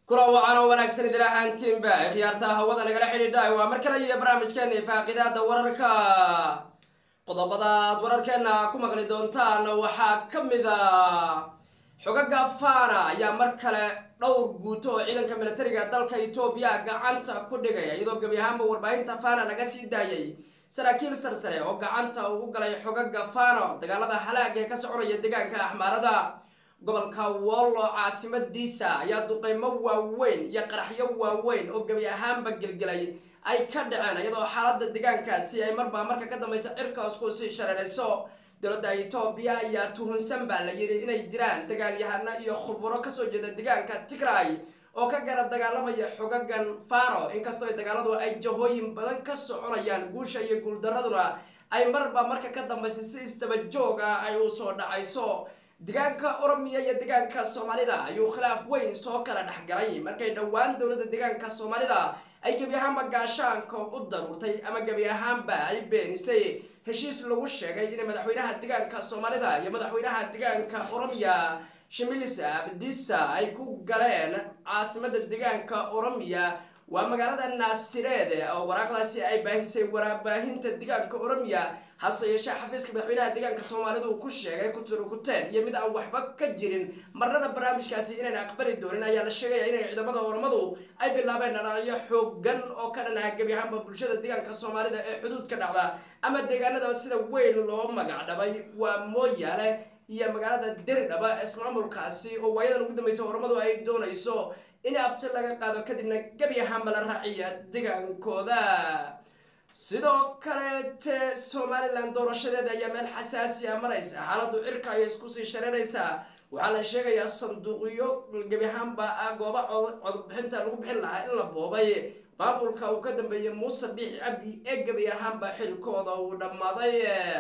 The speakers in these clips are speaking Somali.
kula wacan oo wanaagsan idil ahaantiinba khiyaarta hawada nagala xidhiidha waa mar kale iyo barnaamijkeena faaqidaada wararka qodobada aad wararkeena ku maqli doontaan waxaa ka mid a xogaga fana ayaa mar kale dhowr guuto oo ciidanka militariga dalka etoobiya gacanta ku dhigaya iyadoo gebi ahaanba warbaahinta fana laga sii daayay saraakiil sarsare oo gacanta uu galay xogaga fano dagaalada halaag ee ka soconaya deegaanka axmaarada gobolka wollo caasimadiisa ayaa duqeymo waaweyn iyo qaraxyo waaweyn oo gebi ahaanba gelgelay ay ka dhaceen iyadoo xaalada deegaankaasi ay marba marka ka dambaysa cirkaas ku sii shareerayso dowladda etoobiya ayaa tuhunsan baa la yidhi inay jiraan dagaalyahano iyo khuburo kasoo jeeda deegaanka tigray oo ka garab dagaalamaya xogagan fano inkastoo ay dagaaladu ay jahooyin badan ka soconayaan guusha iyo guuldaraduna ay marba marka ka dambaysa si isdaba joog ah ay u soo dhacayso deegaanka oromiya iyo deegaanka soomaalida ayuu khilaaf weyn soo kala dhexgalay markay dhowaan dowladda deegaanka soomaalida ay gebi ahaanba gaashaanka u daruurtay ama gebi ahaanba ay beenisay heshiis lagu sheegay inay madaxweynaha deegaanka soomaalida iyo madaxweynaha deegaanka oromiya shimilis abdisa ay ku galeen caasimada deegaanka oromiya waa magaalada naasireed oo waraaqdaasi ay baahisay warbaahinta deegaanka oromiya hase yeeshee xafiiska madaxweynaha deegaanka soomaalida uu ku sheegay kuturukuteen iyo mid aan waxba ka jirin marnada barnaamijkaasi inayna aqbali doonin ayaa la sheegaya inay ciidamada oromadu ay bilaabeen dhalaalyo xoogan oo ka dhanaha gebi ahaanba bulshada deegaanka soomaalida ee xuduudka dhacda ama deegaanada sida weyn loo magac dhabay waa mooyaale iyo magaalada dirdhaba ismaamulkaasi oo waayadan ugu dambaysa oromadu ay doonayso in afti laga qaado kadibna gebi ahaanba la raaciya deegaankooda sidoo kaleete somalilan doorashadeeda ayaa meel xasaasiya maraysa xaaladu cirka ayay isku sii shareeraysaa waxaa la sheegayaa sanduuqyo gebi ahaanba ah gooba codbixinta lagu bixin lahaa in la boobay maamulka uu ka dambeeyey muuse biixi cabdi ee gebi ahaanba xilkooda uu dhammaaday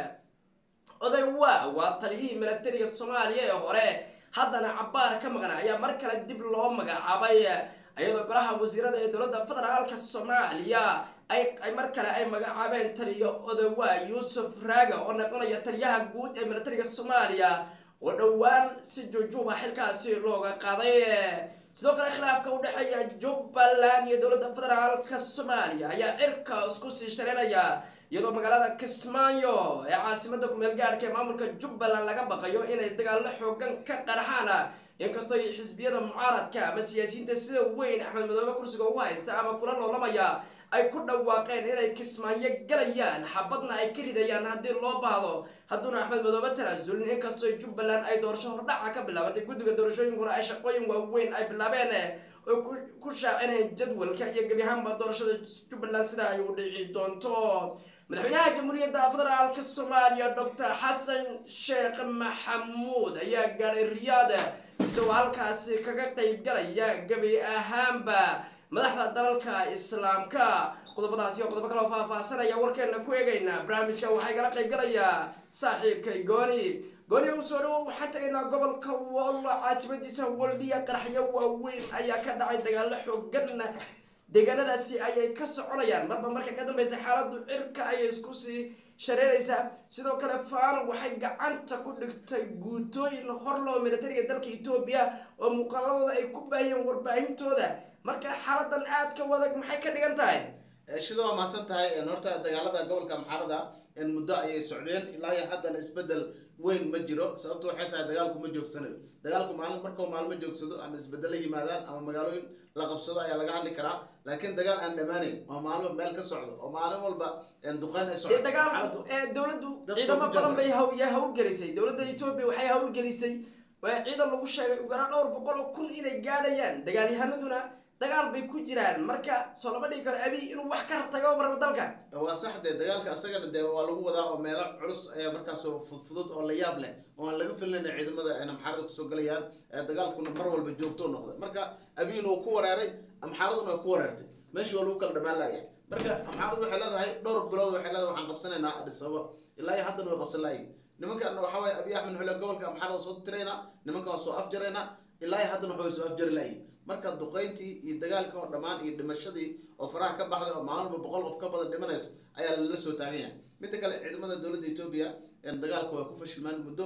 oday waa waa taliyihii milatariga soomaaliya ee hore haddana cabbaar ka maqna ayaa mar kale dib loo magacaabay iyadoo golaha wasiirada ee dowladda federaalka soomaaliya ay mar kale ay magacaabeen taliyo odawaa yuusuf raaga oo noqonaya taliyaha guud ee milatariga soomaaliya oo dhowaan si juujuuba xilkaasi looga qaaday sidoo kale khilaafka u dhexeeya jubbaland iyo dowladda federaalka soomaaliya ayaa cirka isku sii shareeraya iyadoo magaalada kismaayo ee caasimada kumeel gaadhka ee maamulka jubbaland laga baqayo inay dagaallo xoogan ka qaraxaan inkastoo xisbiyada mucaaradka ama siyaasiyiinta sida weyn axmed madoobe kursiga ugu haysta ama kula loolamaya ay ku dhawaaqeen inay kismaayo galayaan xabadna ay ka ridayaan haddii loo baahdo hadduuna axmed madoobe tanaasulin inkastoo jubbaland ay doorasho hordhaca ka bilaabatay guddiga doorashooyinkuna ay shaqooyin waaweyn ay bilaabeen oo ku shaacineen jadwalka iyo gebi ahaanba doorashada jubbaland sida ay u dhici doonto madaxweynaha jamhuuriyadda federaalka soomaaliya doctor xasan sheekh maxamuud ayaa gaadhay riyaad isagoo halkaasi kaga qeyb galaya gebi ahaanba madaxda dalalka islaamka qodobadaasi oo qodobo kaloo faahfaahsanaya warkeena ku eegayna barnaamijka waxaa igala qeyb galayaa saaxiibkay gooni gooni u soo dhawo waxaan tagaynaa gobolka wollo caasimadiisa waldhiya qaraxyo waaweyn ayaa ka dhacay dagaalo xoogan deegaanadaasi ayay ka soconayaan marba marka ka dambeysa xaaladu cirka ayay isku sii shareeraysaa sidoo kale fano waxay gacanta ku dhigtay guutooyin horloo militariga dalka etoobiya oo muuqaaladooda ay ku baahiyeen warbaahintooda marka xaaladan aad ka wadag maxay ka dhigan tahay shida waa mahadsan tahay horta dagaalada gobolka amxaarada muddo ayay socdeen ilaa iyo haddana isbedel weyn ma jiro sababto waxay tahay dagaalku ma joogsanayo dagaalku maalin markuu maalmo joogsado ama isbedel la yimaadaan ama magaalooyin la qabsado ayaa laga hadli karaa laakiin dagaal aan dhamaaneyn oo maalmo meel ka socdo oo maalin walba duqeyn ay socdo dagaalku dowladdu ciidamo badan bay yaa hawlgelisay dowladda etoobiya waxay hawlgelisay ciidan lagu sheegay ugana dhowr boqol oo kun inay gaadhayaan dagaalyahanaduna dagaal bay ku jiraan marka soo lama dhigi karo abiy inuu wax ka rartago marba dalka waa sax dee dagaalka asagana dee waa lagu wadaa oo meelo culus ayaa markaas fudfudud oo la yaab leh oo aan laga filinayna ciidamada ayna amxaarada kasoo galayaan dagaalkuna mar walba joogto noqday marka abiyna uu ku wareeray amxaaraduna waa ku wareertay meeshii waa lagu kala dhamaan laaya marka amxaaradu waxay leedahay dhowr bilood waxay leedahay waxaan qabsanaynaa adis ababa ilaa iyo haddana way qabsan laayay nimankan waxaa waye abiy axmed xule gobolka amxaarada soo tiraynaa nimankan waa soo afjaraynaa ilaa iyo haddana waxay soo afjari laayay marka duqeyntii iyo dagaalkii oo dhammaan iyo dhimashadii oo faraha ka baxday oo maalinba boqol qof ka badan dhimanayso ayaa lala soo taagan yahay midda kale ciidamada dowladda etoobiya dagaalka waa ku fashilmaan muddo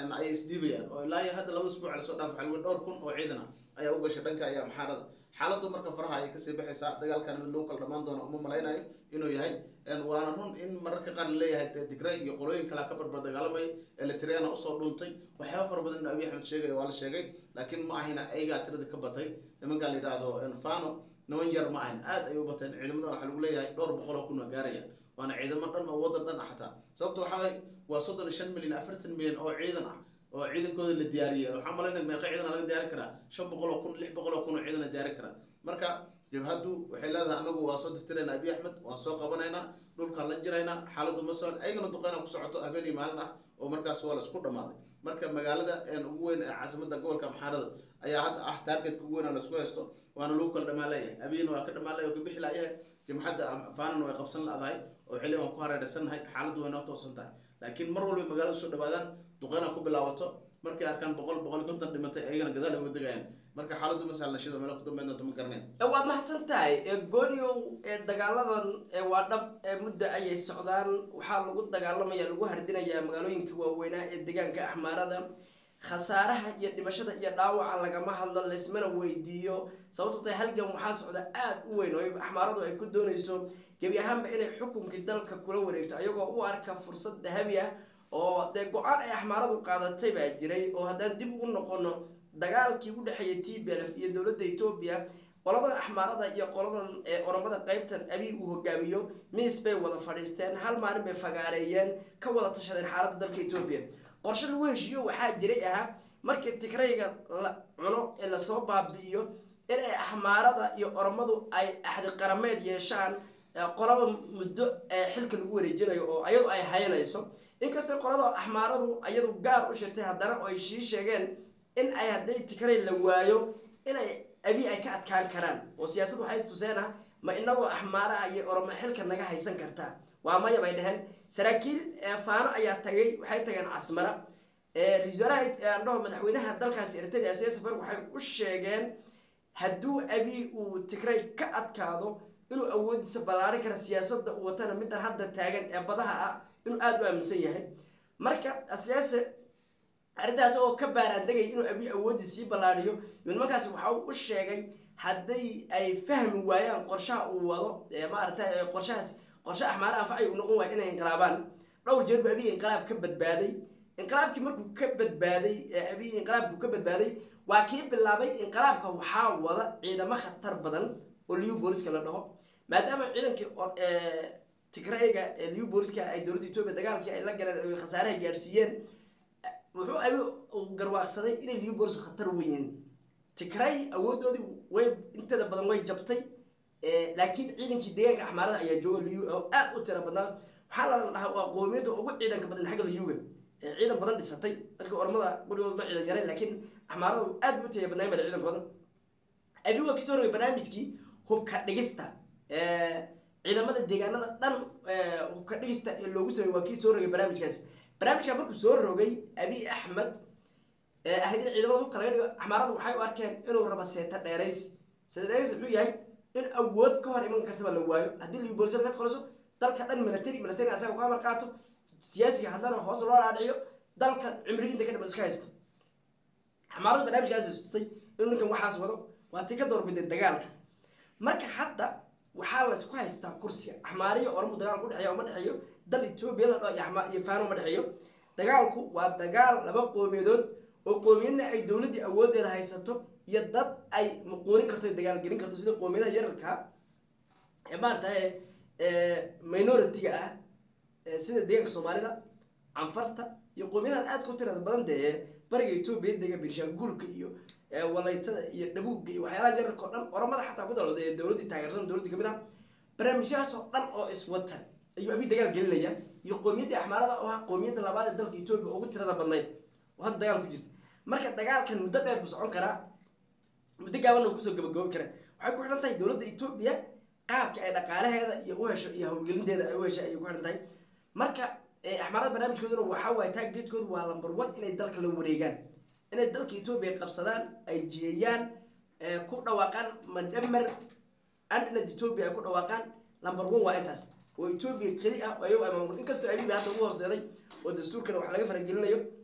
een, ayay isdhiibayaan oo ilaa iyo hadda laba isbuuc lasoo dhaaf waxaa lagu yidhi dhowr kun oo ciidan ah ayaa u gashay dhanka iyo amxaarada xaaladdu marka faraha ayay kasii baxaysaa dagaalkan mid lagu kala dhamaan doono uma malaynayo inuu yahay een, waana run in mararka qaar laleeyahay dee tigray iyo qolooyin kalea ka barbar dagaalamay elitriana usoo dhuuntay waxyaaba fara badan in abiy axmed sheegaya waa la sheegay laakiin ma ahina ayagaa tirada ka batay nimankaa la yidhaahdo een, fano niman yar ma ahin aad ay u bateen ciidamada waxaa lagu leeyahay dhowr boqol oo kun waa gaarayaan waana ciidamo dhan oo wadan dhan ah xataa sababta waxaa waye waa soddon iyo shan milyan afartan milyan oo ciidan ah oo ciidankooda la diyaariyay waxaa malaynaya meeqa ciidan laga diyaari karaa shan boqol oo kun lix boqol oo kun oo ciidan la diyaari karaa marka jabhaddu waxay leedahay anagu waa soo tirtiraynaa abiy axmed waan soo qabanaynaa dhulkaan la jiraynaa xaaladdu ma socon ayagana duqeyna ku socoto habeen iyo maalin ah oo markaas waa la isku dhamaaday marka magaalada een ugu weyn ee caasimada gobolka amxaarada ayaa hadda ah targetka ugu weyn oo laisku haysto waana lagu kala dhamaan leeyahay abiyina waa ka dhamaan leeyahay oo ka bixi laayahay jamcadda faanana way qabsan ladahay oo xilli waan ku hareeraysannahay xaaladdu way noo toosan tahay laakiin mar walba magaalada soo dhawaadaan duqeyna ku bilaabato markay arkaan boqol boqol iyo konton dhimatay ayagana gadaal ay uga degayaan marka xaaladdu ma sahlan shida meelo ku dambeyn doonto ma garaneen Ee, waad mahadsan tahay ee gooniow ee dagaaladan ee waa dhab ee muddo ayay socdaan waxaa lagu dagaalamaya lagu hardinayaa magaalooyinka waaweynaa ee deegaanka axmaarada khasaaraha iyo dhimashada iyo dhaawaca lagama hadlo laysmana weydiiyo sababto tahay halgan waxaa socda aada u weyn oo axmaaradu ay ku doonayso gebi ahaanba inay xukunkii dalka kula wareegto ayagoo u arka fursad dahabi ah oo dee go-aan ay axmaaradu qaadatay baa jiray oo haddaan dib ugu noqono dagaalkii u dhexeeyay t b l f iyo dowladda etoobiya qoladan axmaarada iyo qoladan ee oramada qaybtan abiy uu hogaamiyo miis bay wada fadhiisteen hal maalin bay fagaareeyeen ka wada tashadeen xaaladda dalka etoobiya qorshe lagu heshiiyo waxaa jiray ahaa markii tigrayga la cuno ee lasoo baabi'iyo inay axmaarada iyo oramadu ay axdi qarameed yeeshaan ee qolaba muddo ee xilka lagu wareejinayo oo ayadu ay hayanayso inkastoo qolada axmaaradu ayadu gaar u sheegtay haddana oo ay shii sheegeen in ay hadday tigray la waayo inay abi ay ka adkaan karaan oo siyaasad waxay istuseen ah ma inagoo axmaara ah iyo oroma xilka naga haysan kartaa waa maya bay dhaheen saraakiil ee faano ayaa tagay waxay tageen casmara ra-iisul wasaaraha andhaho madaxweynaha dalkaasi eritrea siyaasi farg waxay u sheegeen hadduu abi uu tigray ka adkaado inuu awoodiisa ballaarin kara siyaasadda uu watana middan hadda taagan ee badaha ah inuu aada u aaminsan yahay marka siyaase arrintaas oo ka baaraandegay inuu abi awoodii sii ballaadhiyo iyo nimankaasi waxa uu u sheegay hadday ay fahmi waayaan qorshaha uu wado ee maaragtay qorshahaas qorshe axmaare anfacay uu noqon waayo inay inqilaabaan dhowr jeer buu abiy inqilaab ka badbaaday inqilaabkii markuu ka badbaaday ee abiy inqilaabkuu ka badbaaday waa kii bilaabay inqilaabka waxaa wada ciidamo khatar badan oo liyu booliska la dhaho maadaama ciidankii tigrayga ee liyu booliska ay dowladda etoobiya dagaalkii ay la galeen khasaaraha gaadhsiiyeen wuxuu abi garwaaqsaday inay liyu boolisku khatar weyiin tigray awoodoodii way inteeda badan way jabtay laakiin ciidankii deegaanka axmaarada ayaa jooga liyu oo aada u tira badnaa waxaa la dhahaa waa qoomiyadda ugu ciidanka badan xagga liyuga ee ciidan badan dhisatay markii ormada gurigooda ma ciidan yareen laakiin axmaaradu aad bu taya badnaayn bada ciidankooda abi waa kasoo rogay barnaamijkii hubka dhigista ciidamada deegaanada dhan hubka dhigista ee loogu sameeyey waa kii soo rogay barnaamijkaasi barnaamijkaa markuu soo rogay abiy axmed ahayd in ciidamada hubka laga dhigo axmaaradu waxay u arkeen inuu rabo seeta dheeraysi seeta dheeraysi muxuu yahay in awood ka hor iman kartaba la waayo haddii liyu booliska ka qoliso dalka dhan military military asaga ku amar qaato siyaasiga haddana hoos loo dhaadhiciyo dalka cimrigi inta ka dhama iska haysto axmaaradu barnaamijkaas istutay inuu ninkan waxaas wado waa tii ka doorbiday dagaalka marka hadda waxaa laysku haystaa kursiga axmaariyo ormu dagaalku udhexeeya uma dhexeeyo dal etoobiya la dhaho iyo axma iyo faano uma dhexeeyo dagaalku waa dagaal laba qoomiyadood oo qoomiyadna ay dowladdii awooddeeda haysato iyo dad ay muquunin karto dagaal gelin karto sida qoomiyadaha yararka ee maaragtay minority-ga ah sida deegaanka soomaalida canfarta iyo qoomiyadahan aada ku tirada badan dee bariga etoobiya dega birshaanguulka iyo walaytada iyo dhabuugga iyo waxyaalaha yararka oo dhan oramada xataa ku dalooda ee dowladdii taageersan dowladdii kamid ah barnaamijyahaas oo dhan oo iswata ayuu abi dagaal gelinaya iyo qoomiyaddii axmaarada oo ah qoomiyadda labaad ee dalka etoobiya ugu tirada badnayd oo hadda dagaal ku jirta marka dagaalkan muddo dheer buu socon karaa muddo gaabanna uu kusoo gabagoobi karaa waxay ku xidhan tahay dowladda etoobiya qaabka ay dhaqaalaheeda iyo u hesho iyo howlgelinteeda ay u heshay ayay ku xidhan tahay marka axmaarada barnaamijkooduna waxaa waaye taageedkoodu waa lamber one inay dalka la wareegaan inay dalka etoobiya qabsadaan ay jiheeyaan ku dhawaaqaan madhamer andinad etoobiya ay ku dhawaaqaan lamber one waa intaas oo etoobiya keli ah oo ayagu ay maamul inkastoo abiba hadda ugu horseeday oo dastuurkana wax laga faragelinayo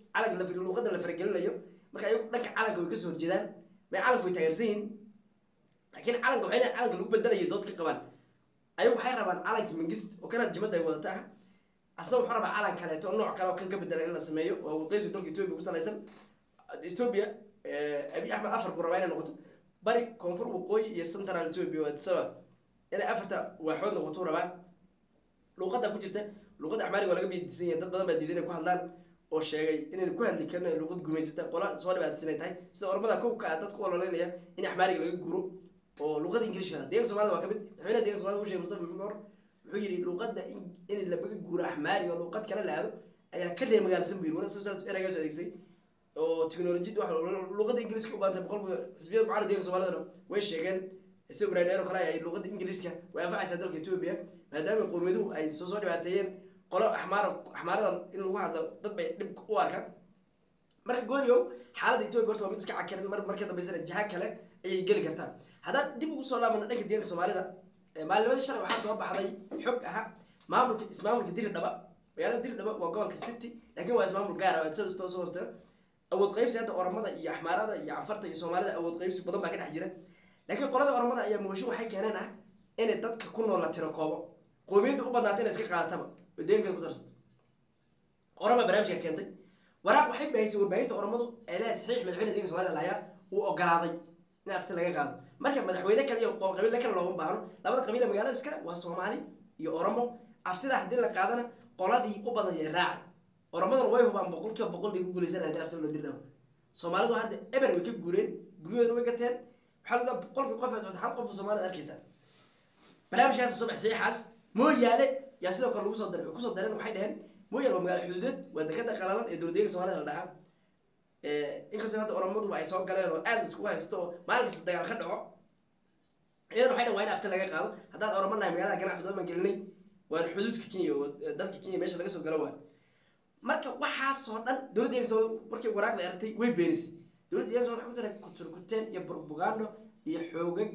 calanka la far luuqada la faragelinayo marka ayagu dhanka calanka way kasoo horjeedaan may calanka way taageersan yihiin laakiin calanka waxay leeyihin calanka lagu bedelayo dood ka qabaan ayagu waxay rabaan calanka mingist oo kana jimada ay wadata ah asna wuxuu rabaa calan kaleeto oo nooc kale oo kan ka bedela in la sameeyo oo waqooyiga dalka etoobiya ku salaysan etoobiya abiy axmed afar ku rabaa inay noqoto bari koonfur waqooyi iyo central etoobiya waa disaba inay afarta waaxood noqoto rabaa luuqada ku jirta luuqada axmaariga waa laga bidisan yahay dad badan baa diiday inay ku hadlaan oo sheegay inaynu ku hadli karno ee luuqad gumaysata qola soo dhibaataysan ay tahay sida ormada kowka ah dadku ololeynaya in axmaariga laga guro oo luuqada ingiliishka deeganka somalida waa ka mid madaxweynaha deeganka somalida uu sheegay mustafa mimor wuxuu yidhi luuqada in laga guuro axmaariga oo luuqad kale la aado ayaa ka reer magaalsan buu yidhi wana saas eraygaas adeegsay oo teknolojiyada wax luuqada ingiliiska u baantay boqolkiiba xisbiyada mucaalid deeganka somalidana way sheegeen isagoo brandero kale ay luuqada ingiliiska way anfacaysaa dalka etoobiya maadaama qowmiyaduhu ay soo soo dhibaateeyeen qolo axmaar axmaaradan in lagu hadlo dad bay dhib u arkaan marka gooryow xaaladda etoobiya horta waa mid iska cakiran mar marka dambeysana jiha kale ayay geli kartaa haddaan dib ugu soo laabano dhanka deeganka soomaalida maalimadii shalay waxaa soo baxday xog aha maamulka ismaamulka diri dhaba magaalada diri dhaba waa gobolka city laakiin waa ismaamul gaara waa soo soo hortira awood qaybsi hadda oromada iyo axmaarada iyo canfarta iyo soomaalida awood qaybsi badan baa ka dhex jira laakiin qolada oromada ayaa muqdisho waxay keeneen ah inay dadka ku nool la tiro koobo qoomiyadda u badnaata inay iska qaadataba oo deegankeeda ku darsato oroma barnaamijka keentay waraaq waxay baahisay warbaahinta oromadu ee leeyahay saxiix madaxweyne deeganka somalida lahayaa uu ogolaaday in afti laga qaado marka madaxweyne kale iyo qabiile kale looma baahno labada qabiile magaalada iskale waa soomaali iyo oromo aftida haddii la qaadana qoladii u badan yay raaci oromaduna way hubaan boqolkiiba boqol bay ku guulaysan haddii afti loo dirdhabo soomaalidu hadda eber way ka guureen guryahoodana way gateen waxaa laga boqolkii qof ee socota hal qof oo soomaalida arkaysa barnaamijkaas soo baxay saxiixaas mooyaale yaa sidoo kale lagu soo daray kusoo dareen waxay dhaheen mooyaale waa magaalo xuduudeed waa dekada qalalan ee dowladdeeganka soomaalida la dhahaa inkastoo hadda oromaduba ay soo galeen oo aada iskugu haysto oo maalin kasta dagaal ka dhaco iyadan waxay dhan waa in afti laga qaado haddaan oromo nahay magaalada ganacsi badan baan gelinay waan xuduudka kenya oo dalka kenya meesha laga soo galo waa marka waxaasoo dhan dowladda deeganka soomaalida markay waraaqda aragtay way beenisay dowladda deeganka soomaalida waxay ku taray kuturkuteen iyo propagando iyo xoogag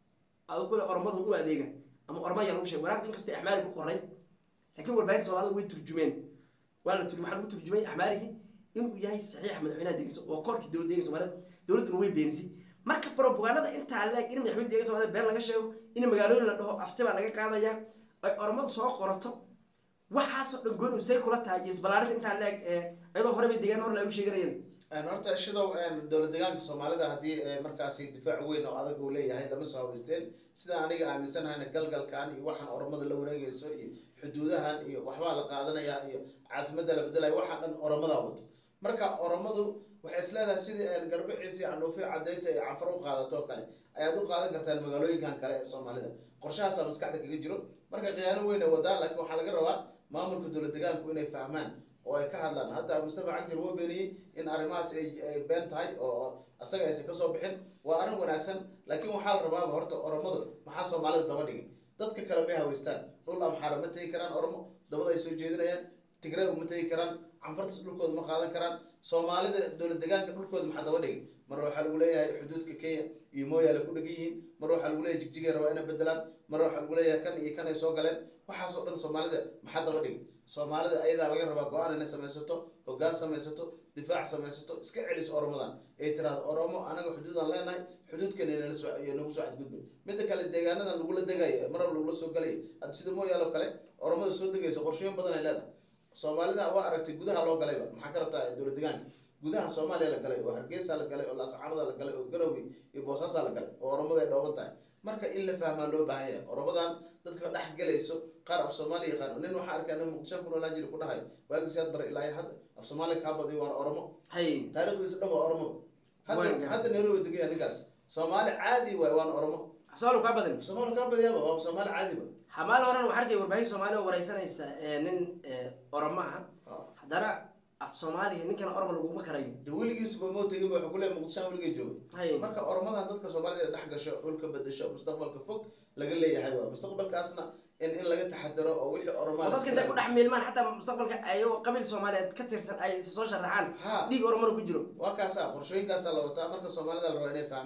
adu kule oromadu u adeega ama oroma ayaa lagu sheegay waraaqda inkastoo axmaari ku qoray laakiin warbaahinta soomaalida way turjumeen waa la turjum waxaa lagu turjumay axmaarigii inuu yahay saxiixa madaxweynaha deeganka waa koorkii dowladda deeganka soomaalida dowladduna way beenisay marka propagandada intaa leeg in madaxweyne deeganka soomaalida been laga sheego in magaalooyin la dhaho afti baa laga qaadaya ay oromadu soo qorato waxaasoo dhan gooni say kula tahay iyo isballaarinta intaa leeg iyadoo hore bay deegaan hor la u sheeganayeen horta shidow dowlad deegaanka soomaalida haddii markaasi difaac weyn oo adag uu leeyahay lama soo haweysteen sida aniga aaminsanahayna galgalkan iyo waxaan oromada la wareegayso iyo xuduudahan iyo waxbaa la qaadanaya iyo caasimadda la bedelaya waxaa dhan oromada wato marka oromadu waxay isleedahay sidii garbiciisi canuufi cadaynta iyo canfar u qaadato oo kale ayaad u qaadan kartaan magaalooyinkan kale ee soomaalida qorshahaasaa maskaxda kaga jiro marka khiyaano weyn ay wadaa laakiin waxaa laga rabaa maamulka dowlad deegaanku inay fahmaan oo ay ka hadlaan hadda mustafa cagdir wuu beeniyey in arrimahaas ay been tahay oo asaga aysan kasoo bixin waa arrin wanaagsan laakiin waxaa la rabaaba horta oromadu maxaa soomaalida daba dhigay dadka kale may haweystaan dhul amxaara ma tegi karaan oromo dabada ay soo jeedinayaan tigray ma tegi karaan canfartas dhulkooda ma qaadan karaan soomaalida dowlad deegaanka dhulkooda maxaa daba dhigay mar waxaa lagu leeyahay xuduudka kenya iyo mooyaale ku dhegan yihiin mar waxaa lagu leeyahay jigjigay rabaa inay bedelaan mar waxaa lagu leeyahay kan iyo kan ay soo galeen waxaasoo dhan soomaalida maxaa daba dhigay soomaalida ayadaa laga rabaa go-aan inay samaysato hoggaan samaysato difaac samaysato iska celiso oromadan ay tiraahdo oromo anaga xuduudaan leenahay xuduudkan inala soo nagu soo xadgudbin midda kale deegaanadan lagula degayo marab lagula soo galayo hadda sida mooyaale oo kale oromada soo degayso qorshooyin badan ay leedahay soomaalida waa aragtay gudaha loo galayba maxaa ka rabtaa dowlad deegaanka gudaha soomaaliya la galay oo hargeysa la galay oo laascaanada la galay oo garowe iyo boosaasaa la galay oo oromada ay dhooban tahay marka in la fahmaa loo baahan yahay oromadan dadka dhex galayso qaar af soomaaliya yaqaan nin waxaa arkaa nin muqdisho ku noolaan jiri ku dhahayo waagii siyaad bare ilaa hadda af soomaaliya kaa badiyo waana oromo hay taariikhdiisa dhan waa oromo Waan hadda garan. hadda nairobi degaya ninkaas soomaali caadi waay waana oromo soomaali kaa badan soomaali kaa badiyaaba waa soomaali caadi ba xamaal horena waxaa arkay warbaahin soomaali oo wareysanaysa ee nin ee, oromo ah haddana af soomaaliga ninkan oromo laguma karayo de weligiisuba moo tegin ba wuxuu ku leeyahay muqdishaan weligay joogay hay marka oromadan dadka soomaalida inay dhex gasho dhulka bedesho mustaqbalka fog laga leeyahay waa mustaqbalkaasna in in laga taxadaro oo wixii oo oromaa dadka intay ku dhex miilmaan xataa mustaqbalka ayagoo qabiil soomaaliyeed ka tirsan ay is soo sharaxaan ha dhiig oromona ku jiro waa kaasa qorshooyinkaasaa la wataa marka soomaalida la rabaa inay fahmaan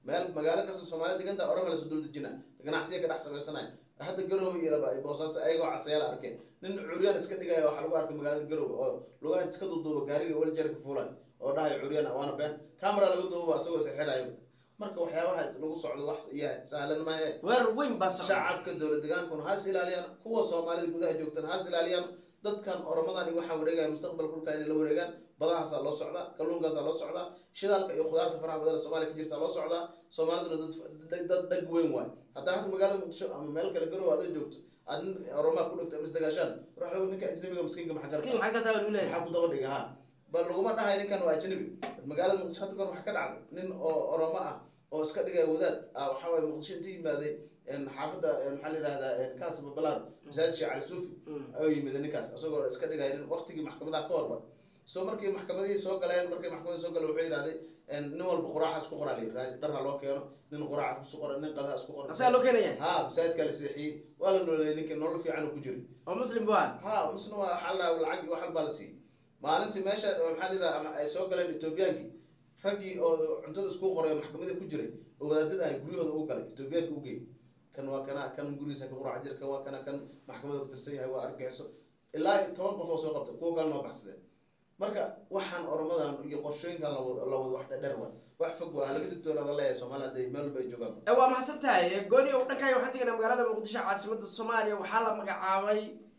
meel magaalo kasta soomaaliya deganta orama lasoo dul dejina ganacsiya ka dhex samaysanaya hadda garowe iyo boosaaso ayagoo casayaala arkeen nin curyaan iska dhigaya waxaa lagu arkay magaalada garowe oo lugaha iska duuduuba gaariga waljarka fuulay oo dhahay curyaan waana been camera laga duuba isagoo is xidhayo marka waxyaabaha nagu socdo wax iyo sahlan maahe weerar weyn baa socda shacabka dowlad degaankuna has ilaaliyaan kuwa soomaalida gudaha joogtana has ilaaliyaan dadkan oramadan iyo waxaa wareegaya mustaqbal kulka inay la wareegaan badahaasaa loo socdaa kalluunkaasaa loo socdaa shidaalka iyo khudaarta faraha badan ee soomaaliya ka jirtaa loo socdaa soomaaliduna dad dad dhag weyn waay haddaa hadda magaalada muqdisho ama meel kale garow aad joogto aad nin oromaa ku dhigto misdagaashaan ruux ninka ajnabiga miskiinka maxaa miskiin garta maxay ka tahay leeyahay maxaa ku daba dhiga ha bal laguma dhahay ninkan waa ajnabi magaalada muqdisho hadda kor waxa ka dhacday nin oo oromo ah oo iska dhigaya wadaad ah waxaa waaye muqdisho inta yimaaday een xaafadda een maxaa la yidhahdaa kaas babalaar masaajid sheekh cali suufi ayuu yimid ninkaas isagoo iska dhigaya nin waqtigii maxkamadaha ka horba so markii maxkamadihii soo galeen markii maxkamadii soo galeen wuxuu yidhahday een nin walba quraaca isku qoraa layidhi dharha loo keeno nin quraaca isku qora nin qadaha isku qora asagaa loo keenaya ha masaajidkaa la seexiyey waa la nooleeyay ninkii nolol fiican uu ku jiray oo muslim bu ah ha musna waa waxaa la dhahaa lacag iyo wax baa la siiyey maalintii meesha maxaa la yidhaha ama ay soo galeen etoobiyaankii raggii oo cuntada isku qoray oo maxkamadii ku jiray oo wadaadada ahay guryahooda ugu galay etoobiyaanka u geeyey kan waa kana kan gurigiisa ka quraac jir kan waa kana kan maxkamada ku tirsan yahay waa argixisо ilaa iyo toban qof oo soo qabtay kuwa kalena waa baxsadeen marka waxaan oromadan iyo qorshooyinkan la wado la wado wax dhadher wa wax fog waa laga digtoonaada leeyahay soomaaliya hadday meel walba ay joogaan ee waa mahadsan tahay gooni o dhankaayo waxaan tegaynaa magaalada muqdisho caasimada soomaaliya waxaa la magacaabay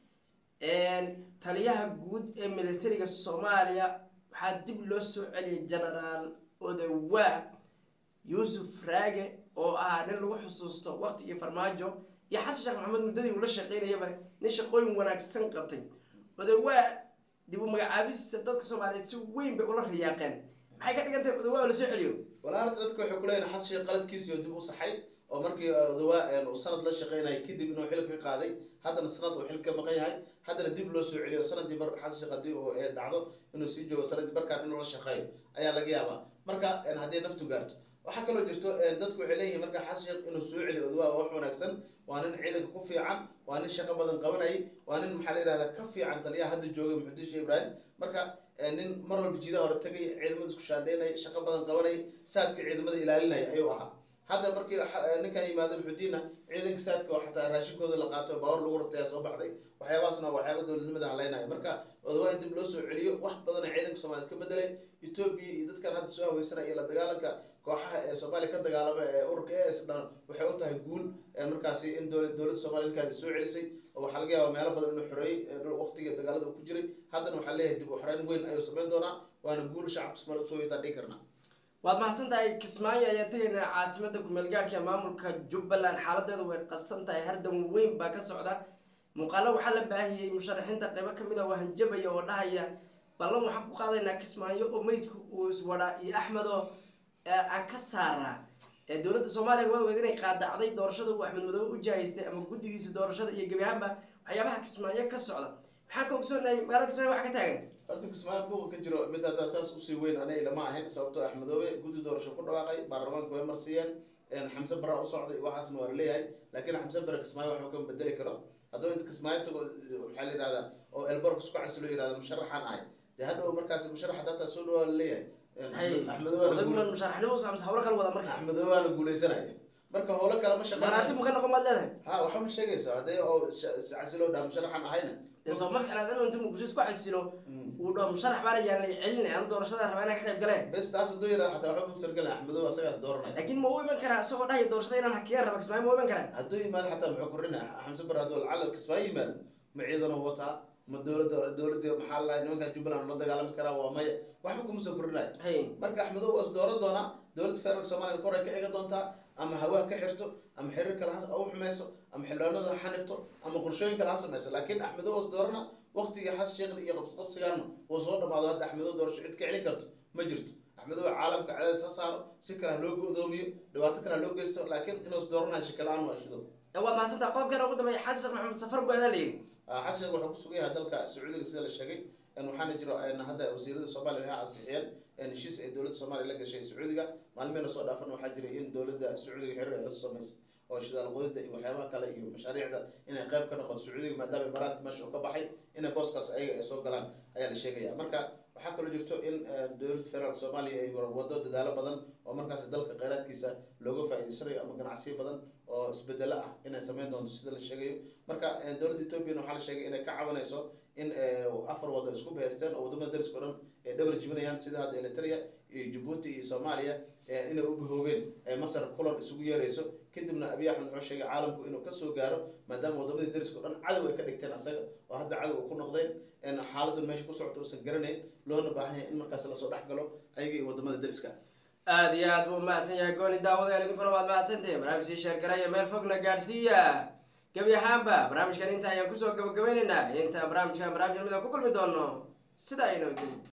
taliyaha guud ee militariga soomaaliya waxaa dib loo soo celiyay genaraal odawaa yuusuf raage oo ahaa nin lagu xusuusto waqtigii farmaajo iyo xasan sheekh maxamed muddadii uu la shaqeynayaba nin shaqooyin wanaagsan qabtay odawaa dib u magacaabista dadka soomaaliyeed si weyn bay ula riyaaqeen maxay ka dhigan tahay odawaa oo lasoo celiyo walaa horta dadka waxay kuleeyihin xasan sheekh qaladkiisii oo dib u saxay oo markii odawaa uu sanad la shaqeynayay kadib inuu xil ka qaaday haddana sanad uu xil ka maqan yahay haddana dib loo soo celiyo sanadii bar xasan sheekh haddii uu ee dhacdo inuu sii joogo sanadii barkaan inuu la shaqeeyo ayaa laga yaabaa marka haddii naftu gaarto waxaa kaloo jirto dadku waxay leeyihin marka xasan sheekh inuu soo celiyo odawaa waa wax wanaagsan waa nin ciidanka ku fiican waa nin shaqo badan qabanayay waa nin maxaa la yidhahdaa ka fiican taliyaha hadda jooga muxudiin sheekh ibraahim marka nin mar walba jiidaha hore tagay ciidamada isku shaandheynay shaqo badan qabanayay saadka ciidamada ilaalinaya ayuu ahaa hadda markii ninkan yimaado muxudiinna ciidanka saadka oo xataa raashinkooda la qaato baawar lagu rartaya soo baxday waxyaabahaasna waa waxyaaba dowladnimada haleynaya marka odawaa in dib loo soo celiyo wax badana ciidanka soomaaliyeed ka bedelay etoobiya iyo dadkan hadda soo haweysanaya iyo la dagaalanka kooxaha ee soomaaliya ka dagaalama ee ururka e s dhan waxay u tahay guul markaasi in dowla dowladda soomaliya ninkaadi soo celisay oo waxaa laga yaaba meelo badan inuu xoreeyey waqtiga dagaalada uu ku jiray haddana waxaa leeyahay dib u xoreyn weyn ayuu samayn doonaa waana guul shacabka soomaaliya usoo yeetaan dhigi karnaa waad mahadsan tahay kismaayo ayaan tegaynaa caasimada kumeel gaadhka maamulka jubbaland xaaladeedu way qadsan tahay hardan weyn baa ka socda muuqaalo waxaa la baahiyey musharaxiinta qaybo kamid a oo hanjabaya oo dhahaya ballan waxaan ku qaadaynaa kismaayo oo meydku uu iswadhaa iyo axmed oo aan ka saaraa ee dowladda soomaaliya waa ogeed inay qaadacday doorashada uu axmed madoobe u jahaystay ama guddigiisa doorashada iyo gebi ahaanba waxyaabaha kismaayo ka socda maxaan ka ogsoonahay magaalada kismaayo waxa ka taagan horta kismaayo buuqa ka jiro mid haddaa taas usii weyn aniga lama ahayn sababtoo axmedoobe guddi doorasho ku dhawaaqay baarlamaanka way marsiiyeen xamse bara u socday waxaasna waa laleeyahay laakiin xamse bara kismaayo waxba kama bedeli karo hadduu inta kismaayo tago maxaa la yihahdaa oo elbork isku casilo yihahda musharaxaan ahay dee hadhow markaas musharax hataa soo dhawaa laleeyahay odagman musharaxnimo samse hawlo kala wada marka axmedoobe waana guuleysanaya marka howlo kale ma maraati shaqeynaya mu ka noqon baad leedahay ha waxa ma sheegayso haddii oo casilo dhaha musharaxaan ahayna dee soo ma ficnaad inuu intuu muqdisho isku casilo uu dhaho musharax baana yaan lay celinay anu doorashada rabaa inaan ka qayb galeen bes taas hadduu yidhahda xataa waxba musargala axmedoobe asagaas dooranaya laakiin ma u iman karaa isagoo dhahaya doorashada inaan hakiyaan raba kismaayo ma u iman karaa hadduu yimaado xataa muxuu korinaya xamse bar hadduu lacala kismaayo yimaado ma ciidano wataa ma dowladda dowladda maxaa la nimanka jubbaland la dagaalami karaa waa maya waxba kuma soo korinaya hay marka axmedoobe waa is dooran doonaa dowladda federaalka soomaaliya kor ay ka eega doontaa ama hawaa ka xirto ama xiriir kale ha u xumayso ama xildhibaanada ha xanibto ama qorshooyin kale ha samayso laakiin axmedoobe is doorana waqtigii xasan sheekh iyo qabsqabsigaana uu soo dhamaado hadda axmedoobe doorasho cid ka celin karto ma jirto axmedoobe caalamka cadaadis ha saaro si kale ha loo go'doomiyo dhibaato kale ha loo geysto laakiin inuu is dooranayo shaki la-aan waa shido waad mahadsantaha qodobkeena ugu dambeeya xasan sheekh maxamed safar go-adaa la yidhi xasan sheekh wuxuu ku sugan yahay dalka sacuudiga sida la sheegay waxaana jiro hadda wasiirada soomaaliya waxay ansixiyeen heshiis ay dowladda soomaaliya la gashay sacuudiga maalmihii lasoo dhaafan waxaa jiray in dowladda sacuudiga xiriir ay la samaysay oo shidaal qodida iyo waxyaabaha kale iyo mashaariicda inay qayb ka noqoto sacuudiga maadaama imaaraadka meesha uu ka baxay inay booskaas ayaga ay soo galaan ayaa la sheegaya marka waxaa kaloo jirto in dowladda federaalk soomaaliya ay wado dadaalo badan oo markaas dalka kheyraadkiisa looga faa'iidaysanayo ama ganacsiyo badan oo isbedelo ah inay sameyn doonto sida la sheegayo marka dowladda ethoopiana waxaa la sheegay inay ka cabanayso in afar wado isku bahaysteen oo wadamada dariska o dhan ay dhabar jibinayaan sida hadda eritrea iyo jabuuti iyo soomaaliya inay u bahoobeen masar kulan isugu yeerayso kadibna abiy axmed wuxuu sheegay caalamku inuu kasoo gaaro maadaama wadamadii dariska o dhan cadow ay ka dhigteen asaga oo hadda cadow ku noqdeen xaaladun meesha ku socota uusan garanayn loona baahan yahay in markaas lasoo dhex galo ayaga iyo wadamada dariska aada iyo aad buu umahadsan yahay gooni daawadeen idinkuna waad mahadsantihin barnaamijkii sheergaraya meel fogna gaadhsiiya gebi ahaanba barnaamijkan inta ayaan kusoo gabagabaynaynaa intaan barnaamijkan barnaamij mida ku kulmi doono sida aynu